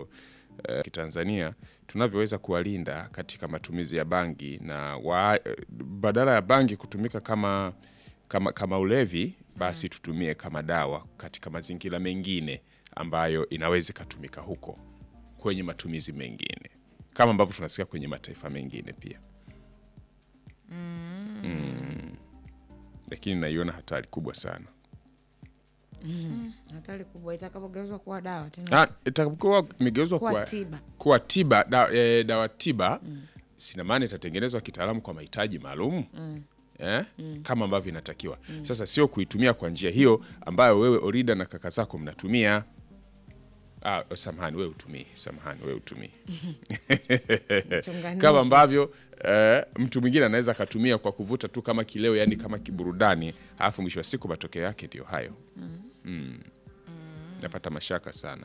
uh, kitanzania tunavyoweza kuwalinda katika matumizi ya bangi na wa, badala ya bangi kutumika kama, kama, kama ulevi basi tutumie kama dawa katika mazingira mengine ambayo inaweza ikatumika huko kwenye matumizi mengine kama ambavyo tunasikia kwenye mataifa mengine pia mm. Lakini naiona hatari kubwa sana hatari kubwa itakapogeuzwa kuwa dawa tena Ah, itakapokuwa imegeuzwa kuwa kuwa, tiba kuwa tiba da, e, dawa tiba sina maana itatengenezwa kitaalamu kwa mahitaji maalum eh? kama ambavyo inatakiwa sasa sio kuitumia kwa njia hiyo ambayo wewe orida na kaka zako mnatumia ah, samahani wewe utumii samahani wewe utumii Mchunganishi. kama ambavyo eh, mtu mwingine anaweza akatumia kwa kuvuta tu kama kileo yani kama kiburudani alafu mwisho wa siku matokeo yake ndio hayo mm. napata mashaka sana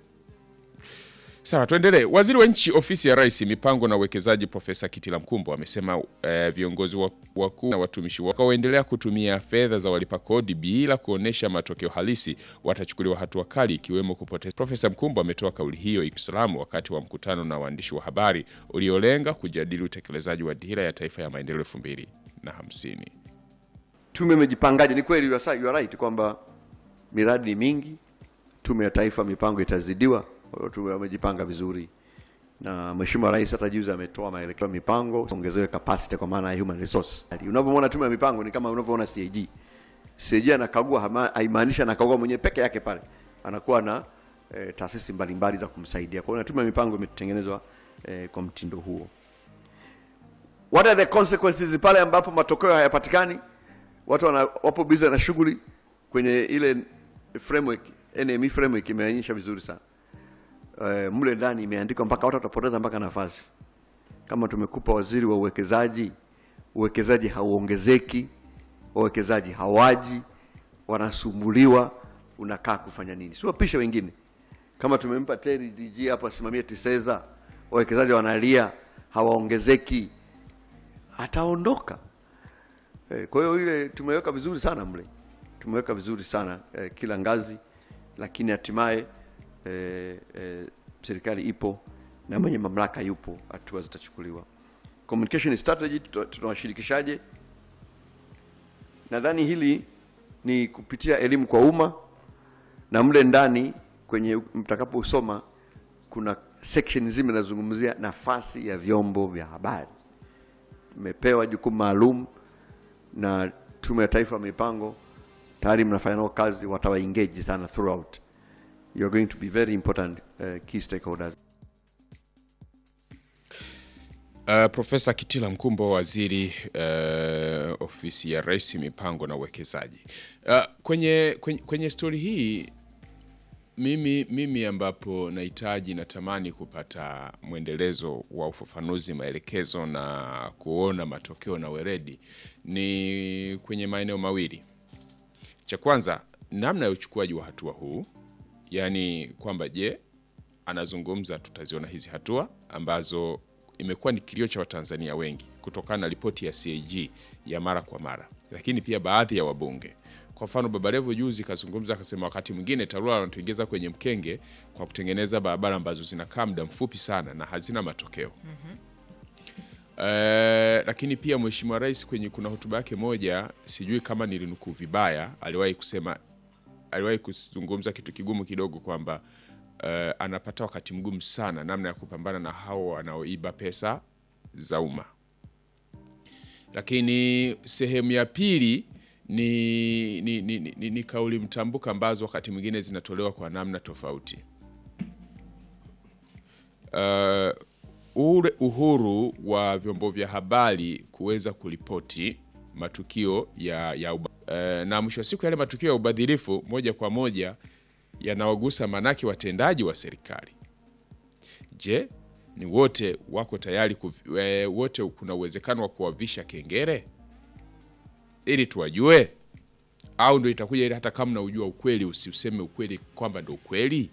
Sawa, tuendelee. Waziri wa nchi ofisi ya Rais, mipango na uwekezaji, Profesa Kitila Mkumbo amesema eh, viongozi wa- wakuu na watumishi watakaoendelea kutumia fedha za walipa kodi bila kuonyesha matokeo halisi watachukuliwa hatua kali, ikiwemo kupoteza. Profesa Mkumbo ametoa kauli hiyo Islamu wakati wa mkutano na waandishi wa habari uliolenga kujadili utekelezaji wa dira ya taifa ya maendeleo elfu mbili na hamsini. tume imejipangaje? Ni kweli you are sa- you are right kwamba miradi ni mingi, tume ya taifa mipango itazidiwa. Kwa hiyo tume wamejipanga vizuri, na Mheshimiwa Rais hata juzi ametoa maelekezo ya mipango ongezewe capacity kwa maana ya human resource. Unavyoona tume ya mipango ni kama unavyoona CAG. CAG anakagua, hama- haimaanishi anakagua mwenyewe peke yake pale, anakuwa na eh, taasisi mbalimbali za kumsaidia. Kwa hiyo na tume ya mipango imetengenezwa eh, kwa mtindo huo. What are the consequences pale ambapo matokeo hayapatikani? Watu wana, wapo busy na shughuli kwenye ile framework, NME framework imeonyesha vizuri sana. Uh, mle ndani imeandikwa mpaka watu watapoteza mpaka nafasi. Kama tumekupa waziri wa uwekezaji, uwekezaji hauongezeki, wawekezaji hawaji, wanasumbuliwa, unakaa kufanya nini? Si wapishe wengine. Kama tumempa Terry DG hapo asimamie TISEZA, wawekezaji wanalia, hawaongezeki, ataondoka. Eh, Kwa hiyo ile tumeweka vizuri sana mle, tumeweka vizuri sana eh, kila ngazi, lakini hatimaye eh, eh, serikali ipo na mwenye mamlaka yupo, hatua zitachukuliwa. Communication strategy tuta- tunawashirikishaje? Nadhani hili ni kupitia elimu kwa umma, na mle ndani kwenye mtakaposoma kuna section nzima inazungumzia nafasi ya vyombo vya habari. Mmepewa jukumu maalum na Tume ya Taifa ya Mipango, tayari mnafanya nao kazi, watawa engage sana throughout. You are going to be very important uh, key stakeholders. Uh, Profesa Kitila Mkumbo, waziri uh, ofisi ya Rais, mipango na uwekezaji. Uh, kwenye, kwenye, kwenye stori hii mimi, mimi ambapo nahitaji natamani kupata mwendelezo wa ufafanuzi, maelekezo na kuona matokeo na weredi ni kwenye maeneo mawili. Cha kwanza, namna ya uchukuaji wa hatua huu, yaani kwamba je, anazungumza tutaziona hizi hatua ambazo imekuwa ni kilio cha Watanzania wengi kutokana na ripoti ya CAG ya mara kwa mara, lakini pia baadhi ya wabunge. Kwa mfano, Baba Levo juzi kazungumza akasema, wakati mwingine TARURA wanatuingiza kwenye mkenge kwa kutengeneza barabara ambazo zinakaa muda mfupi sana na hazina matokeo. Eh, lakini pia Mheshimiwa Rais kwenye kuna hotuba yake moja, sijui kama nilinukuu vibaya, aliwahi kusema aliwahi kuzungumza kitu kigumu kidogo kwamba eh, anapata wakati mgumu sana namna ya kupambana na hao wanaoiba pesa za umma. Lakini sehemu ya pili ni, ni, ni, ni, ni, ni kauli mtambuka ambazo wakati mwingine zinatolewa kwa namna tofauti. Uh, ule uhuru wa vyombo vya habari kuweza kuripoti matukio ya, ya uba, uh, na mwisho wa siku yale matukio ya ubadhirifu moja kwa moja yanawagusa manake watendaji wa serikali. Je, ni wote wako tayari kuv, e, wote kuna uwezekano wa kuwavisha kengere ili tuwajue, au ndo itakuja ile hata kama unaujua ukweli usiuseme ukweli kwamba ndo ukweli?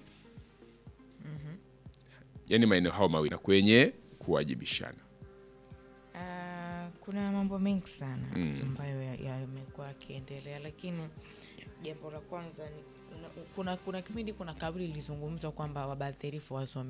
Yaani maeneo hayo mawili na kwenye kuwajibishana. Ah, kuna mambo mengi sana ambayo ya- yamekuwa yakiendelea, lakini jambo la kwanza ni kuna, kuna, kuna kipindi kuna kauli ilizungumzwa kwamba wabadhirifu wasome